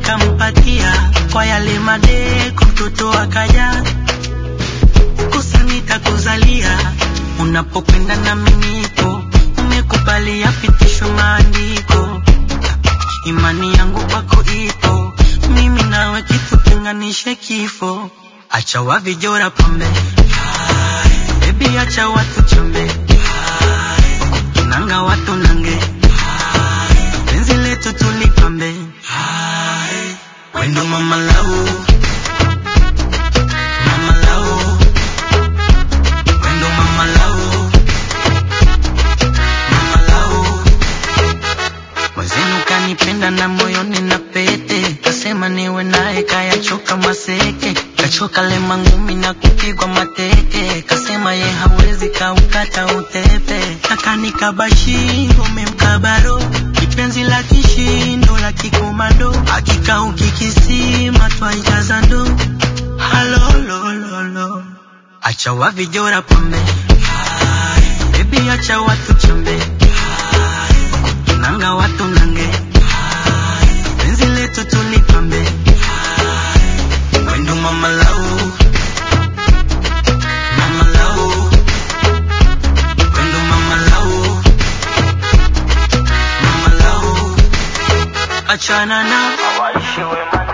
nikampatia kwa yale madeko, mtoto akaja kosa nitakuzalia unapokwenda na miniko, umekubali yapitishwe maandiko, imani yangu kwako ipo, mimi nawe kitu tenganishe kifo, acha wavijora pambe Baby acha watu chombe nanga watu nange penzi letu tulipambe wendo mama lau mama lau wendo mama lau mama lau mwenzenu kanipenda na moyoni na pete kasema niwe naye kayachoka maseke kachoka lema ngumi na kupigwa mateke kasema ye hawezi kaukata utepe akanikabashiri umemkabaro kipenzi la kishindo la kikomando hakika ukikisima twaijaza ndo halolololo acha wavijora pambe bebi acha watu chombe nanga watu nange penzi letu tulipambe wendo mama lau mama lau wendo mama lau mama lau achana na Waishiwe